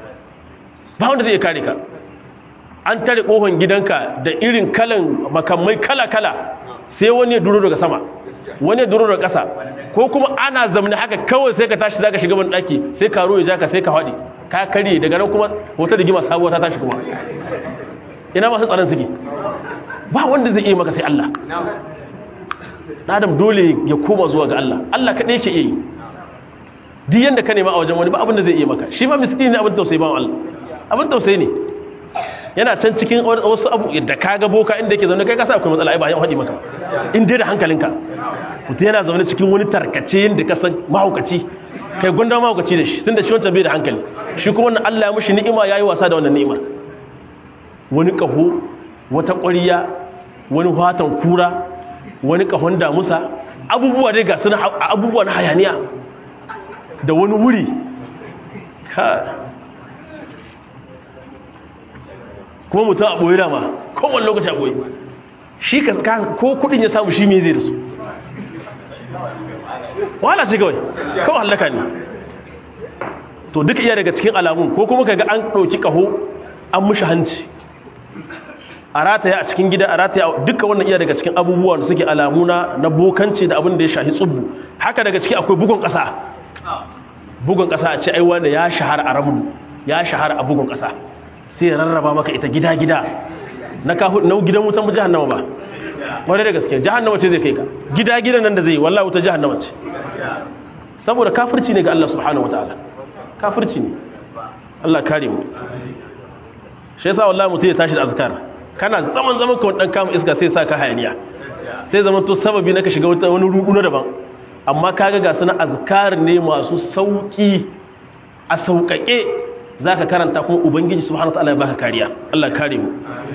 ba wanda zai kare ka an tare kohon gidanka da irin kalan makamai kala-kala sai wani ya duro daga sama wani ya duro daga ƙasa ko kuma ana zamani haka kawai sai ka tashi za ka shiga ban ɗaki sai karo ya ja ka sai ka haɗi ka karye daga nan kuma wata rigima sabuwa ta tashi kuma ina masu tsaron suke ba wanda zai iya maka sai Allah adam dole ya koma zuwa ga Allah Allah kaɗai ke iya yi duk yanda ka nema a wajen wani ba abin da zai iya maka shi fa miskini ne abin tausayi ba Allah abin tausayi ne yana can cikin wasu abu da kaga boka inda yake zaune kai ka sa akwai matsala ai ba ya haɗi maka in dai da hankalinka mutum yana zaune cikin wani tarkace yadda ka san mahaukaci kai gunda mahaukaci da shi tun da shi wancan bai da hankali shi kuma wannan Allah ya mushi ni'ima yayi wasa da wannan ni'imar wani kaho wata ƙwariya wani fatan kura wani kahon damusa abubuwa dai ga suna abubuwa na hayaniya da wani wuri ka kuma mutum a ɓoye dama kowane lokaci a ɓoye shi ko kudin ya samu shi me zai da su wala ce kawai kawai hallaka ne to duka iya daga cikin alamun ko kuma kaga an ɗauki ƙaho an mushi hanci a rataya a cikin gida a rataya duka wannan iya daga cikin abubuwa da suke alamuna na bokanci da abin da ya shahi tsubbu haka daga ciki akwai bugun ƙasa bugun ƙasa a ce ai wanda ya shahara a rabu ya shahara a bugun ƙasa sai ya rarraba maka ita gida-gida na kahu na gidan wutan mu jahannama ba wani da gaske jahannama ce zai kai ka gida-gidan nan da zai wallahi wuta jahannama ce saboda kafirci ne ga Allah subhanahu wataala kafirci ne Allah kare mu shi yasa wallahi mutum ya tashi da azkar kana zaman zaman ka dan kama iska sai sa ka hayaniya sai zaman to sababi na ka shiga wani rudu na daban amma kaga ga suna azkar ne masu sauki a sauƙaƙe zaka karanta kuma ubangiji subhanahu wataala ya baka kariya Allah kare mu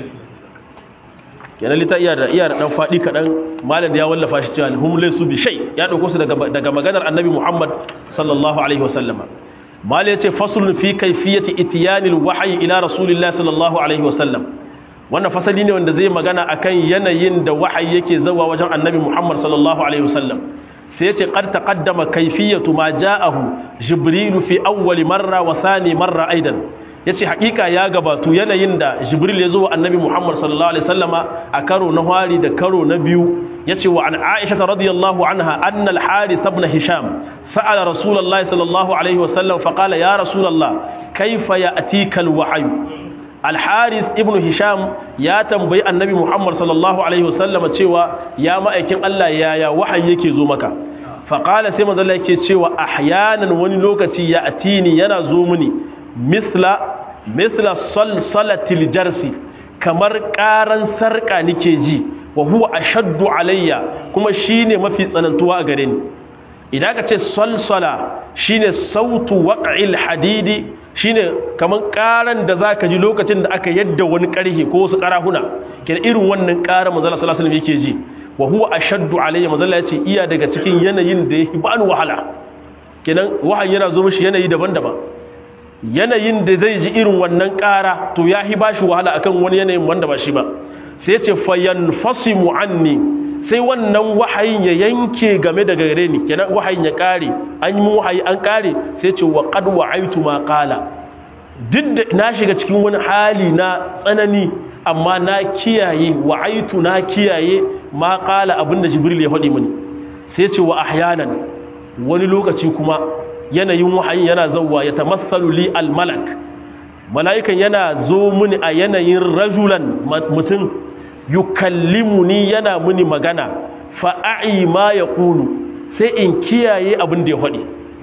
kenan lita iya da iya da dan fadi kadan malam ya wallafa shi cewa hum laysu bi shay ya dauko su daga daga maganar annabi Muhammad sallallahu alaihi wasallama malam yace faslun fi kayfiyati ityanil wahyi ila rasulillahi sallallahu alaihi wasallam wannan fasali ne wanda zai magana akan yanayin da wahayi yake zawa wajen annabi Muhammad sallallahu alaihi wasallam sai yace qad taqaddama kayfiyatu ma ja'ahu jibril fi awwal marra wa thani marra aidan yace hakika ya gabatu yanayin da jibril ya zo wa annabi Muhammad sallallahu alaihi wasallama a karo na hari da karo na biyu yace wa an Aisha radiyallahu anha anna al-Harith ibn Hisham sa'ala Rasulullahi sallallahu alaihi wasallam fa qala ya Rasulullah kayfa ya'tika al-wahyu al-Harith ibn Hisham ya tambayi annabi Muhammad sallallahu alaihi wasallam cewa ya ma'aikin Allah yaya wahayi yake zo maka fa qala sai manzo Allah yake cewa ahyanan wani lokaci ya atini yana zo mini misla misla salsalatil jarsi kamar karan sarka nike ji wa huwa ashaddu alayya kuma shine mafi tsanantuwa a gare ni idan ka ce salsala shine sautu waq'il hadidi shine kaman karan da zaka ji lokacin da aka yadda wani karhe ko wasu karahuna kenan irin wannan karan manzo sallallahu alaihi wasallam yake ji wa huwa ashaddu alayya manzo yace iya daga cikin yanayin da yake bani wahala kenan wahayi yana zo mishi yanayi daban-daban yanayin da zai ji irin wannan ƙara to ya hi ba shi wahala akan wani yanayin wanda ba shi ba sai ce fayan fasimu anni sai wannan wahayin ya yanke game da gare ni kenan wahayin ya ƙare an yi wahayi an ƙare sai ce wa qad wa'aitu ma qala duk da na shiga cikin wani hali na tsanani amma na kiyaye wa'aitu na kiyaye ma qala abinda jibril ya faɗi mini sai ce wa ahyanan wani lokaci kuma yanayin wahayin yana zauwa ya tamassalu li almalak mala'ikan yana zo muni a yanayin rajulan mutum yukallimuni yana muni magana fa'a'i ma ya ƙulu sai in kiyaye abin da ya faɗi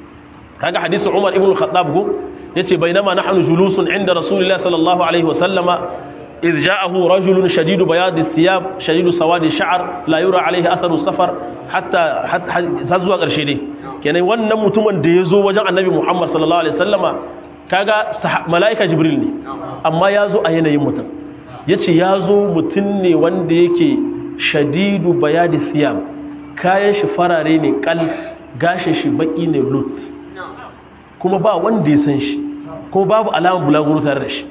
kaga hadisi umar ibn khattab go yace bainama nahnu julusun inda rasulullah sallallahu alaihi wasallama إذ جاءه رجل شديد بياض الثياب شديد سواد الشعر لا يرى عليه أثر السفر حتى حتى زوا قرشي دي kenan wannan mutumin da ya zo wajen annabi Muhammad sallallahu alaihi wasallama kaga mala'ika jibril ne amma ya zo a yanayin mutum yace ya zo mutum ne wanda yake shadidu bayadi siyam kayan shi farare ne kal gashin shi baki ne lut kuma ba wanda ya san shi kuma babu alamar bulaguro tare da shi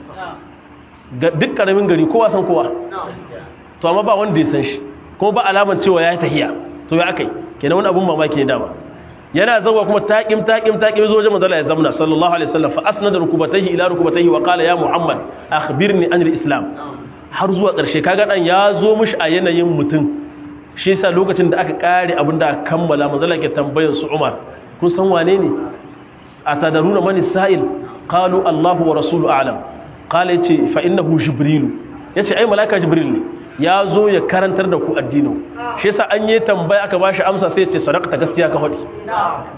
duk karamin gari kowa san kowa to amma ba wanda ya san shi kuma ba alamar cewa ya yi tahiya to ya akai kenan wani abun mamaki ne dama yana zawa kuma taƙim taƙim taƙim zo wajen manzala ya zamna sallallahu alaihi wasallam fa asnada rukubatayhi ila rukubatayhi wa qala ya muhammad akhbirni an islam har zuwa ƙarshe kaga dan ya zo mishi a yanayin mutum shi yasa lokacin da aka kare abin da aka kammala manzala ke tambayar su umar kun san wane ne atadaruna man sa'il qalu allah wa rasulu a'lam qala yace fa innahu jibril yace ai malaika jibril ne ya zo ya karantar da ku addinin shi yasa an yi tambaya aka bashi amsa sai ya ce sadaqta gaskiya ka faɗi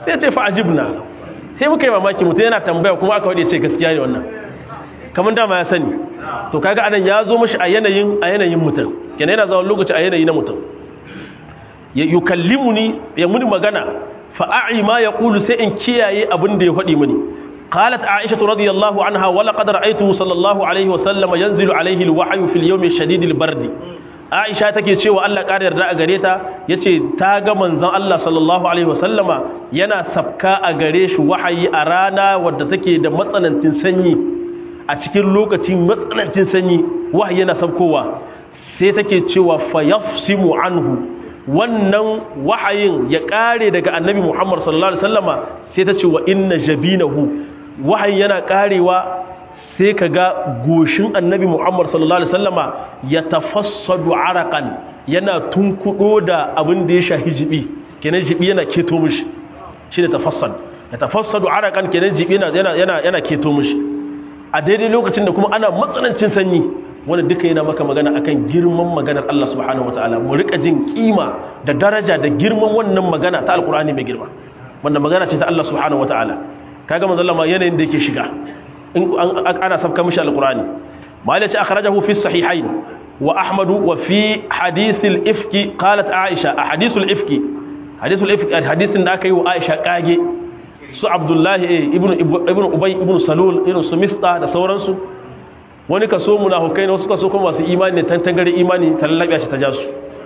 sai ce fa ajibna sai muka yi mamaki mutum yana tambaya kuma aka wade ce gaskiya ne wannan kamar dama ya sani to kaga anan ya zo mashi a yanayin a yanayin mutum kenan yana zama lokaci a yanayi na mutum yukallimuni ya muni magana fa a'i ma yaqulu sai in kiyaye abin da ya faɗi mini قالت عائشة رضي الله عنها ولقد رأيته صلى الله عليه وسلم ينزل عليه الوحي في اليوم الشديد البرد Aisha take cewa Allah ƙara yarda a gare ta yace ta ga manzon Allah sallallahu alaihi wasallama yana sabka a gare shi wahayi a rana wadda take da matsanancin sanyi a cikin lokacin matsanancin sanyi wahayi yana sabkowa sai take cewa fayafsimu anhu wannan wahayin ya ƙare daga annabi Muhammad sallallahu alaihi wasallama sai ta ce wa inna jabinahu wahayin yana ƙarewa sai ka ga goshin annabi muhammad sallallahu alaihi wasallama ya tafassadu arakan yana tunkudo da abin da ya shahi jibi kenan jibi yana keto mishi shi da tafassad ya tafassadu arakan kenan jibi yana yana yana keto mishi a daidai lokacin da kuma ana matsanancin sanyi wanda duka yana maka magana akan girman maganar Allah subhanahu wataala mu rika jin kima da daraja da girman wannan magana ta alqur'ani mai girma wannan magana ce ta Allah subhanahu wataala kaga manzo Allah ma yanayin da yake shiga in ana sabka mishi alqur'ani malai ce akhrajahu fi sahihain wa ahmad wa fi hadith al-ifki qalat aisha a hadith al-ifki hadith al-ifki hadisin da aka yi wa aisha kage su abdullahi ibn ibn ubay ibn salul irin su mista da sauransu wani kaso munafikai ne wasu kaso kuma masu imani ne tantangare imani tallabiya ce ta jasu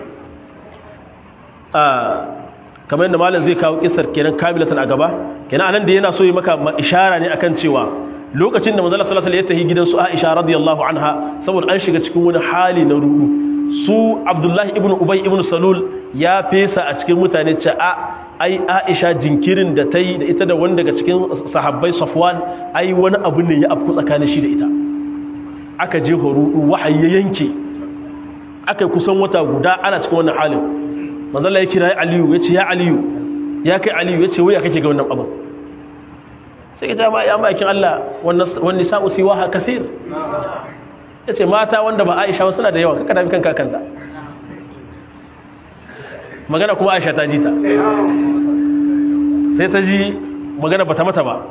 kamar yadda malam zai kawo kisar kenan kamilatan a gaba kenan anan da yana so yi maka ishara ne akan cewa lokacin da manzala sallallahu alaihi wasallam ya tafi gidan su Aisha radiyallahu anha saboda an shiga cikin wani hali na ruɗu su Abdullahi ibn Ubay ibn Salul ya fesa a cikin mutane ce a ai Aisha jinkirin da ta yi da ita da wani daga cikin sahabbai Safwan ai wani abu ne ya afku tsakanin shi da ita aka je horudu wahayi ya yanke aka kusan wata guda ana cikin wannan halin manzala ya kira Aliyu ya ce ya Aliyu ya kai Aliyu ya ce wai ya kake ga wannan abin sai ka ba ya bakin Allah wani sa'u siwaha kasir ya ce mata wanda ba Aisha ba suna da yawa kaka dami kan kakanta magana kuma Aisha ta ji ta sai ta ji magana ba ta mata ba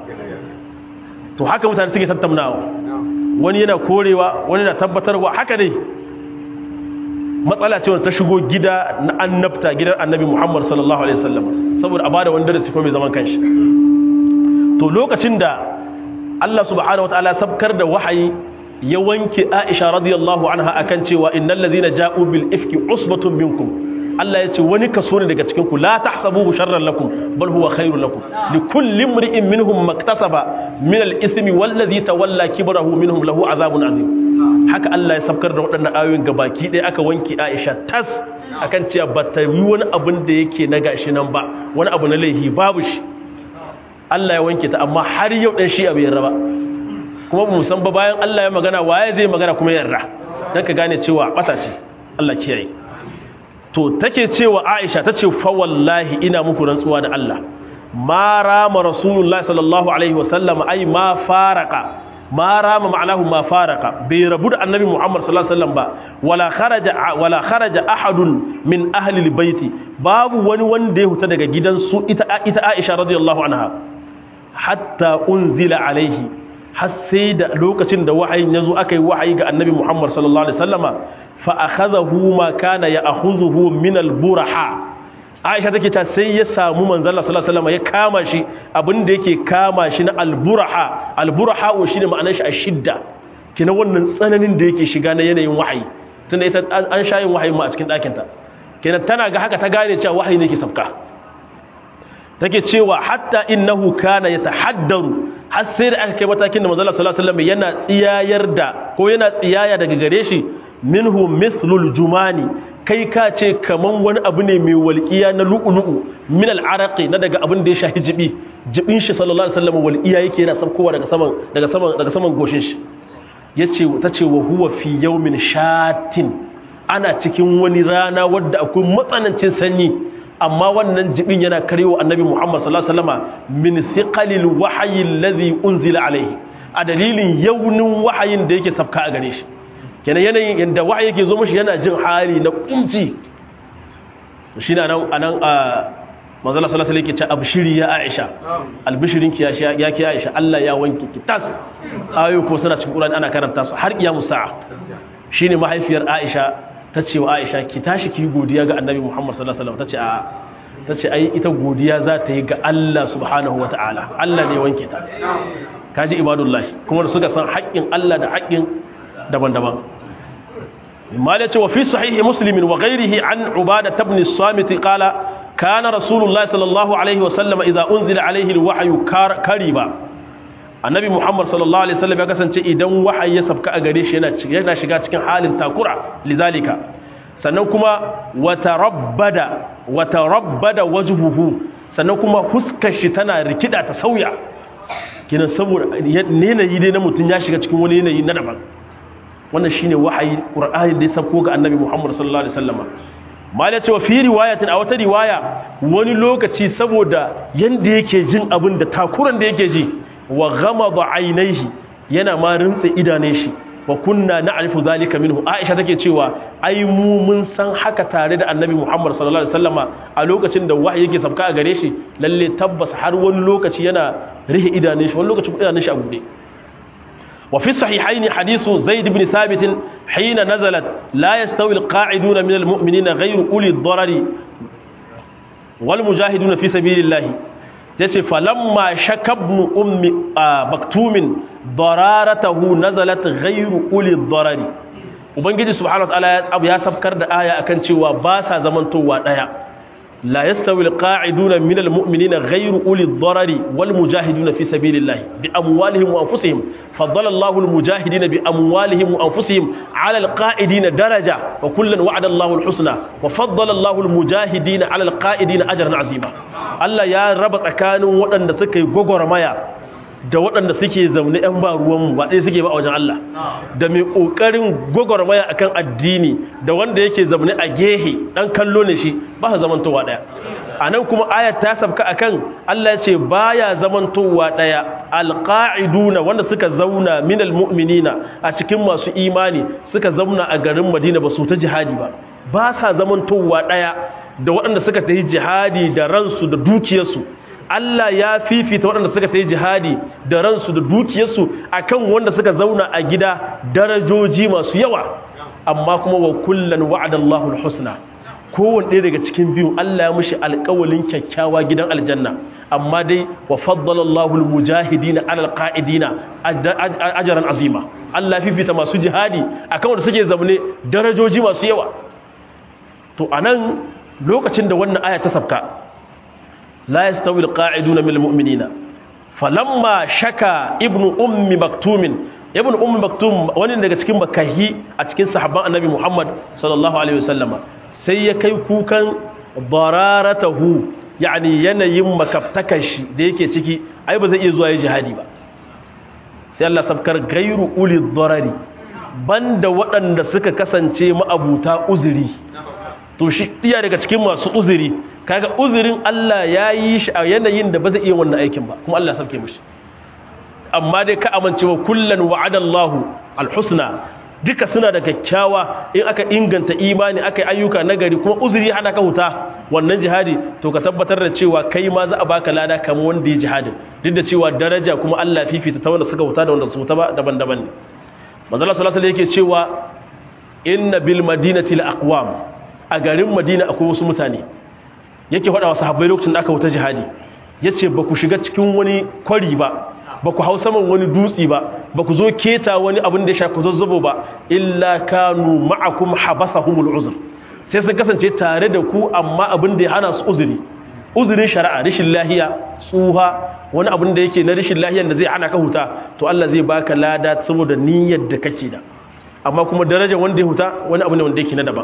to haka mutane suke tattaunawa wani yana korewa wani na tabbatarwa haka dai matsala ce wanda ta shigo gida na annabta gidan annabi Muhammad sallallahu alaihi wasallam saboda a bada wani darasi ko mai zaman kanshi to lokacin da Allah subhanahu wataala sabkar da wahayi ya wanke Aisha radiyallahu anha akan cewa innal ladhina ja'u bil ifki usbatun minkum Allah ya ce wani kaso ne daga cikin ku la tahsabuhu sharran lakum bal huwa khairun lakum li kulli imri'in minhum maktasaba min al ithmi wal ladhi tawalla kibrahu minhum lahu azabun azim haka Allah ya sabkar da waɗannan ayoyin gabaki ɗaya aka wanke Aisha tas akan cewa ba ta yi wani abin da yake na gashi nan ba wani abu na laihi babu shi Allah ya wanke ta amma har yau ɗan shi abu yarra ba kuma ba musan ba bayan Allah ya magana waye zai magana kuma yarra don ka gane cewa ɓata ce Allah kiyaye to take cewa Aisha ta ce fa wallahi ina muku rantsuwa da Allah ma rama rasulullahi sallallahu alaihi wasallam ai ma faraka ma rama ma'anahu ma faraka bai rabu da annabi Muhammad sallallahu alaihi wasallam ba wala kharaja wala kharaja ahadun min ahli albayti babu wani wanda ya huta daga gidansu ita ita Aisha radiyallahu anha hatta unzila alaihi har sai da lokacin da wahayin yazo aka yi wahayi ga annabi Muhammad sallallahu alaihi wasallama fa akhadahu ma kana ya'khudhuhu min alburaha Aisha take ta sai ya samu manzon Allah sallallahu alaihi wasallama ya kama shi abinda yake kama shi na alburaha alburaha shine ma'anar shi ashidda kina wannan tsananin da yake shiga na yanayin wahayi tunda ita an shayin wahayin ma a cikin ɗakinta kenan tana ga haka ta gane cewa wahayi ne ke sabka take cewa hatta innahu kana yatahaddaru har sai da aka kai matakin da manzo Allah sallallahu alaihi wasallam yana tsiyayar da ko yana tsiyaya daga gare shi minhu mithlul jumani kai ka ce kaman wani abu ne mai walqiya na lu'lu'u min al'araqi na daga abin da ya shahi jibi jibin shi sallallahu alaihi wasallam walqiya yake yana sabkowa daga saman daga saman daga saman goshin shi yace tace wa huwa fi yawmin shatin ana cikin wani rana wadda akwai matsanancin sanyi amma wannan jibin yana karewa annabi Muhammad sallallahu alaihi wasallama min thiqalil wahyi alladhi unzila alaihi a dalilin yaunin wahayin da yake sabka a gare shi kenan yanayin yanda wahayi yake zo mishi yana jin hali na kunci shine anan anan manzo Allah sallallahu alaihi wasallam yake ce abshiri ya Aisha albishirin ki ya ya ki Aisha Allah ya wanke ki tas ayoyi ko suna cikin Qur'ani ana karanta su har kiyamu sa'a shine mahaifiyar Aisha ta ce wa Aisha ki tashi ki godiya ga Annabi Muhammad sallallahu alaihi wasallam tace a tace ai ita godiya za ta yi ga Allah subhanahu wataala Allah ne wanke ta kaji ibadullahi kuma da suka san haƙƙin Allah da haƙƙin daban-daban mala ce wa fi sahihi muslimin wa ghairihi an ubada ibn as-samit qala kana rasulullahi sallallahu alaihi wa sallam idza unzila alaihi al-wahyu kariba annabi muhammad sallallahu alaihi wasallam ya kasance idan wahayi ya sabka a gare shi yana yana shiga cikin halin takura lidalika sannan kuma watarabbada watarabbada wajhuhu sannan kuma huskar shi tana rikida ta sauya kinan saboda yanayi dai na mutum ya shiga cikin wani yanayi na daban wannan shine wahayi qur'ani da ya sabko ga annabi muhammad sallallahu alaihi wasallam mal ya ce wa fi riwayatin a wata riwaya wani lokaci saboda yanda yake jin abin da takuran da yake ji wa ghamada ainihi yana ma rintsa idanun shi wa kunna na'rifu zalika minhu aisha take cewa ai mu mun san haka tare da annabi muhammad sallallahu alaihi wasallama a lokacin da wahayi yake sabka a gare shi lalle tabbas har wani lokaci yana rihe idanun shi wani lokaci idanun shi a bude وفي الصحيحين حديث زيد بن ثابت حين نزلت لا يستوي القاعدون من المؤمنين غير أولي الضرر والمجاهدون في سبيل الله yace falamma shakabnu ummi maktumin dararatahu nazalat ghayru uli darari ubangiji subhanahu wa ta'ala ya sabkar da aya akan cewa ba sa zamantowa daya لا يستوي القاعدون من المؤمنين غير أولي الضرر والمجاهدون في سبيل الله بأموالهم وأنفسهم فضل الله المجاهدين بأموالهم وأنفسهم على القائدين درجة وكلا وعد الله الحسنى وفضل الله المجاهدين على القائدين أجرا عظيما الله يا رب كانوا وأن سكي غغر مايا da waɗanda suke zaune 'yan ba ruwanmu ba ɗaya suke ba a wajen Allah da mai ƙoƙarin gwagwarmaya a kan addini da wanda yake zaune a gehe ɗan kallo ne shi ba su zamantowa ɗaya a nan kuma ayat ta sabka a kan Allah ce ba ya zamantowa ɗaya alƙa'iduna wanda suka zauna minal mu'minina a cikin masu imani suka zauna a garin madina ba su ta jihadi ba ba sa zamantowa ɗaya da waɗanda suka ta yi jihadi da ransu da dukiyarsu Allah ya fifita waɗanda suka ta yi jihadi da ransu da dukiyarsu akan wanda suka zauna a gida darajoji masu yawa amma kuma wa kullan wa'adallahu alhusna kowanne ɗaya daga cikin biyu Allah ya mushi alƙawalin kyakkyawa gidan aljanna amma dai wa faddala Allahu almujahidina ala alqa'idina ajran azima Allah fifita masu jihadi akan wanda suke zaune darajoji masu yawa to anan lokacin da wannan aya ta sabka لا يستوي القاعدون من المؤمنين فلما شكا ابن ام مكتوم ابن ام مكتوم wani daga cikin makahi a cikin sahabban annabi Muhammad sallallahu alaihi wasallama sai ya kai kukan dararatahu yani yanayin makaftakan shi da yake ciki ai ba zai iya zuwa yi jihadi ba sai Allah sabkar gairu uli darari banda waɗanda suka kasance ma'abuta uzuri to shi iya daga cikin masu uzuri kaga uzurin Allah ya yi shi a yanayin da ba zai iya wannan aikin ba kuma Allah sauke mishi amma dai ka amincewa kullan wa'adallahu alhusna duka suna da kyakkyawa in aka inganta imani aka yi ayyuka nagari kuma uzuri hada ka huta wannan jihadi to ka tabbatar da cewa kai ma za a baka lada kamar wanda ya jihadin duk da cewa daraja kuma Allah fifita ta wanda suka huta da wanda su huta ba daban-daban ne manzo Allah sallallahu alaihi yake cewa inna bil madinati la aqwam a garin madina akwai wasu mutane yake faɗa wa sahabbai lokacin da aka wuta jihadi ya ce ba ku shiga cikin wani kwari ba ba ku hau saman wani dutse ba ba ku zo keta wani abin da ya shafi zazzabo ba illa kanu ma'akum habasahumul uzur sai sun kasance tare da ku amma abin da ya hana su uzuri uzurin shari'a rashin lahiya tsuha wani abin da yake na rashin lahiyan da zai hana ka huta to Allah zai baka lada saboda niyyar da kake da amma kuma darajar wanda ya huta wani abu ne wanda yake na daban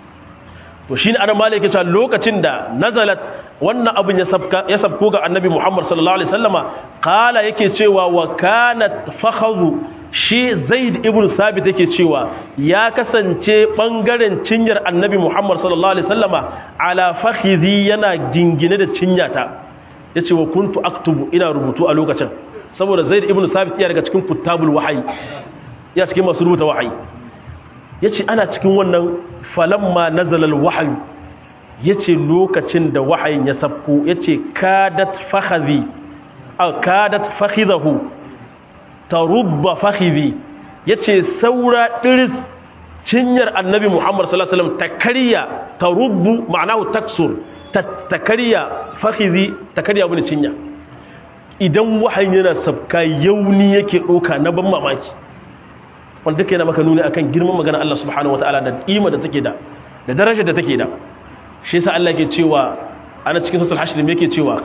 to shi ne ana malaka cewa lokacin da nazalat wannan abin ya sabko ga annabi muhammad sallallahu alaihi sallama kala yake cewa wa kanat fakhazu shi zaid ibn sabit yake cewa ya kasance bangaren cinyar annabi muhammad sallallahu alaihi sallama ala fakhizi yana jingine da cinyata yace wa kuntu aktubu ina rubutu a lokacin saboda zaid ibn sabit iya daga cikin kutabul wahayi ya cikin masu rubuta wahayi ya ce ana cikin wannan falamma nazalar wahayu yace lokacin da wahayin ya sabko yace kadat fakhadhi aw kadat fakhidahu tarubba fakhidhi yace saura diris cinyar annabi Muhammad sallallahu alaihi wasallam ta karya tarubbu ma'anahu taksur ta karya fakhidhi ta karya bin cinya idan wahayin yana sabka yauni yake doka na ban mamaki wanda take yana maka nuni akan girman magana Allah subhanahu wataala da kima da take da da darajar da take da shi yasa Allah ke cewa ana cikin suratul hashr me yake cewa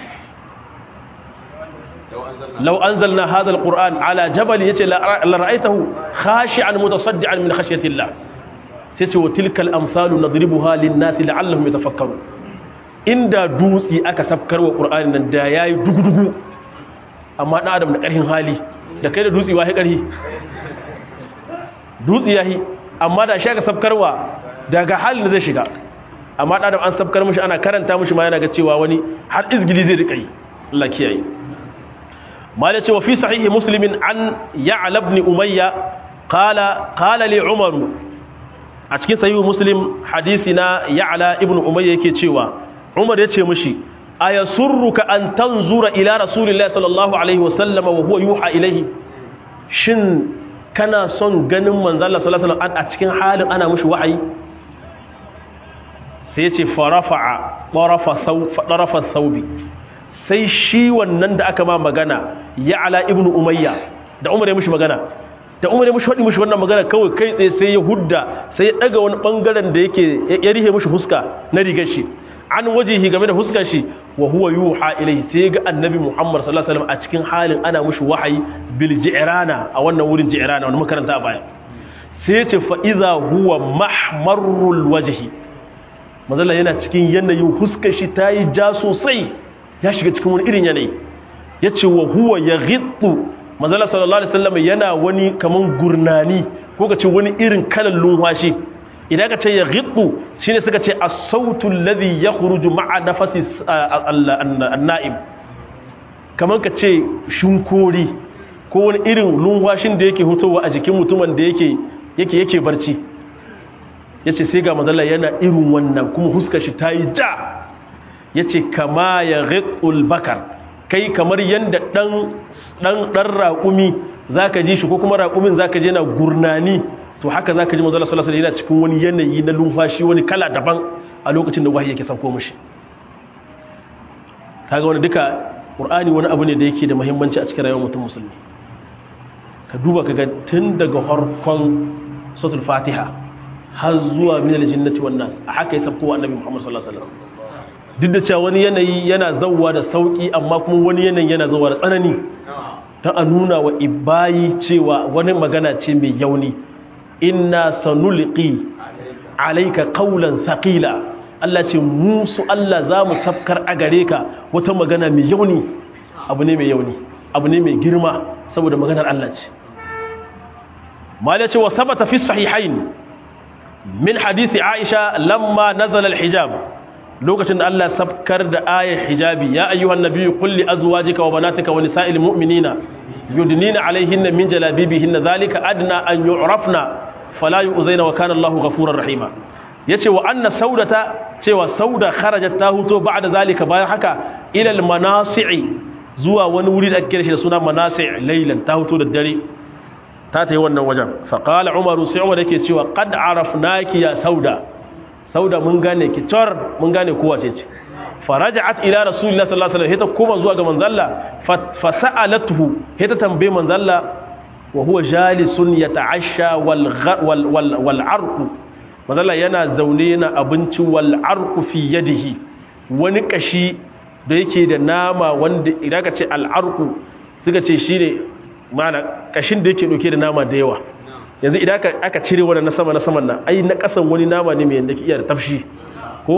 law anzalna hadha alquran ala jabal yace la ra'aytahu khashi'an mutasaddian min khashyati Allah sai ce wa tilka al-amsalu nadribuha lin-nasi la'allahum yatafakkarun inda dutsi aka safkar wa qur'ani nan da yayi dugudugu amma dan adam da karhin hali da kai da dutsi wahi karhi dutsi yahi amma da shi aka safkarwa daga halin da zai shiga amma ɗan an sabkar mushi ana karanta mushi ma yana ga cewa wani har izgili zai rika yi Allah kiyaye ma da cewa fi sahihi muslimin an ya'la ibn umayya qala qala li umar a cikin sahihi muslim hadisi na ya'la ibn umayya yake cewa umar yace mushi ayasurruka an tanzura ila rasulillahi sallallahu alaihi wasallam wa huwa yuha ilaihi shin kana son ganin manzo Allah sallallahu alaihi wasallam a cikin halin ana mushi wahayi sai ce farafa'a ɗarafa saubi sai shi wannan da aka ma magana ya ala ibn umayya da umar ya mushi magana da umar ya mushi waɗi mushi wannan magana kawai kai tsaye sai ya hudda sai ya ɗaga wani ɓangaren da yake ya rihe mushi huska na rigar shi an wajihi game da huskar shi wa huwa yuha ilai sai ga annabi muhammad sallallahu alaihi wasallam a cikin halin ana mushi wahayi bil ji'rana a wannan wurin ji'rana wani makaranta a baya sai ya ce fa idza huwa mahmarul wajhi mazalla yana cikin yanayin huskar shi ta yi ja sosai ya shiga cikin wani irin yanayi ya ce wa huwa ya gittu mazalla sallallahu alaihi wasallam yana wani kaman gurnani ko ka ce wani irin kalan lumfashi idan ka ce ya gittu shine suka ce as-sautu alladhi yakhruju ma'a nafasi an-na'im kaman ka ce shunkori ko wani irin lumfashin da yake hutowa a jikin mutumin da yake yake yake barci ya ce sai ga mazalla yana irin wannan kuma huska shi ta yi ja ya ce kama ya riƙul bakar kai kamar yadda ɗan raƙumi za ka ji shi ko kuma raƙumin za ka ji yana gurnani to haka za ka ji mazalla salasa yana cikin wani yanayi na lumfashi wani kala daban a lokacin da wahayi yake sauko mashi ta ga wani duka ƙur'ani wani abu ne da yake da muhimmanci a cikin rayuwar mutum musulmi ka duba ka ga tun daga harkon sautul fatiha har zuwa min aljinnati wan nas a haka ya sabko annabi Muhammad sallallahu alaihi wasallam duk da cewa wani yanayi yana zawwa da sauki amma kuma wani yanayi yana zawwa da tsanani ta a nuna wa ibayi cewa wani magana ce mai yauni inna sanulqi alayka qawlan thaqila Allah ce mu su Allah za mu safkar a gare ka wata magana mai yauni abu ne mai yauni abu ne mai girma saboda maganar Allah ce malace wa sabata fi sahihain min hadisi Aisha lamma nazala al-hijab lokacin da Allah sabkar da ayar hijabi ya ayyuhan nabiyyu qul li azwajika wa banatika wa nisa'il mu'minina yudnina alayhinna min jalabibihinna dhalika adna an yu'rafna fala yu'zaina wa kana Allahu ghafurur rahima yace wa anna saudata cewa sauda kharajat ta huto ba'da zalika bayan haka ila al-manasi'i zuwa wani wuri da ake kira shi da suna manasi' laylan ta huto da dare ta ta yi wannan wajen faƙala umaru sai umar yake cewa ƙad arafnaki ya sauda sauda mun gane ki tor mun gane kowa ce ce faraja'at ila rasulillah sallallahu alaihi wasallam hita koma zuwa ga manzalla fa sa'alatuhu hita tambaye manzalla wa huwa jalisun yata'asha wal wal wal arqu manzalla yana zaune yana abinci wal arqu fi yadihi wani kashi da yake da nama wanda idan ka ce al arqu suka ce shine mana kashin da yake dauke da nama da yawa yanzu idan aka cire wannan na sama na saman nan ai na kasan wani nama ne mai yanda ke iya da tafshi ko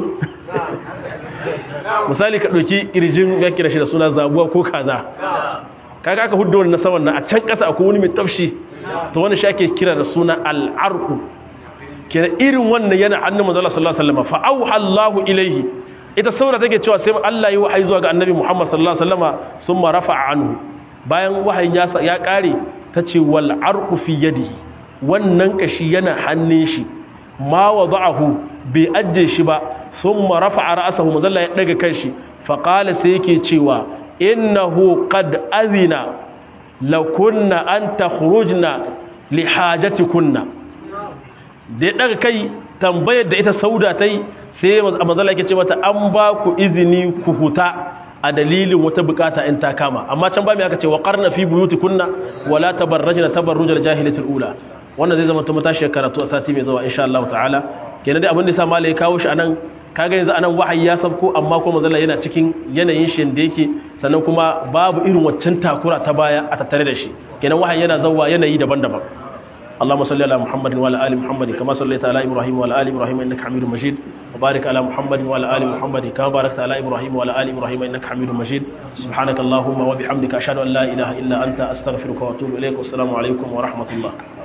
misali ka dauki kirjin ya kira shi da suna zabuwa ko kaza kaga aka huddo wannan na saman nan a can kasa akwai wani mai tafshi to wani shi ake kira da suna al-arqu kira irin wannan yana hannun manzo Allah sallallahu alaihi wasallam fa auha Allahu ilaihi ita saboda take cewa sai Allah yi wahayi zuwa ga annabi Muhammad sallallahu alaihi wasallama summa rafa'a anhu bayan wahayin ya kare ta ce wal arqu fi yadihi wannan kashi yana hannun shi ma wada'ahu bai ajje shi ba thumma rafa'a ra'sahu manzo Allah ya daga kanshi fa qala sai yake cewa innahu qad azina lakunna an takhrujna li hajatikunna da ya daga kai tambayar da ita sauda tai sai manzo Allah yake ce mata an ba ku izini ku huta a dalilin wata bukata in ta kama amma can ba mai aka ce wa qarna fi buyutikunna wala tabarrajna tabarrujal jahiliyatul ula wannan zai zama ta matashi karatu a sati mai zuwa insha Allah ta'ala kenan dai abin da sa malai kawo shi anan kaga yanzu anan wahayi ya sabko amma kuma manzo yana cikin yanayin shi da yake sannan kuma babu irin waccan takura ta baya a tattare da shi kenan wahayi yana zawwa yanayi daban-daban اللهم صل على محمد وعلى ال محمد كما صليت على ابراهيم وعلى ال ابراهيم انك حميد مجيد وبارك على محمد وعلى ال محمد كما باركت على ابراهيم وعلى ال ابراهيم انك حميد مجيد سبحانك اللهم وبحمدك اشهد ان لا اله الا انت استغفرك واتوب اليك والسلام عليكم ورحمه الله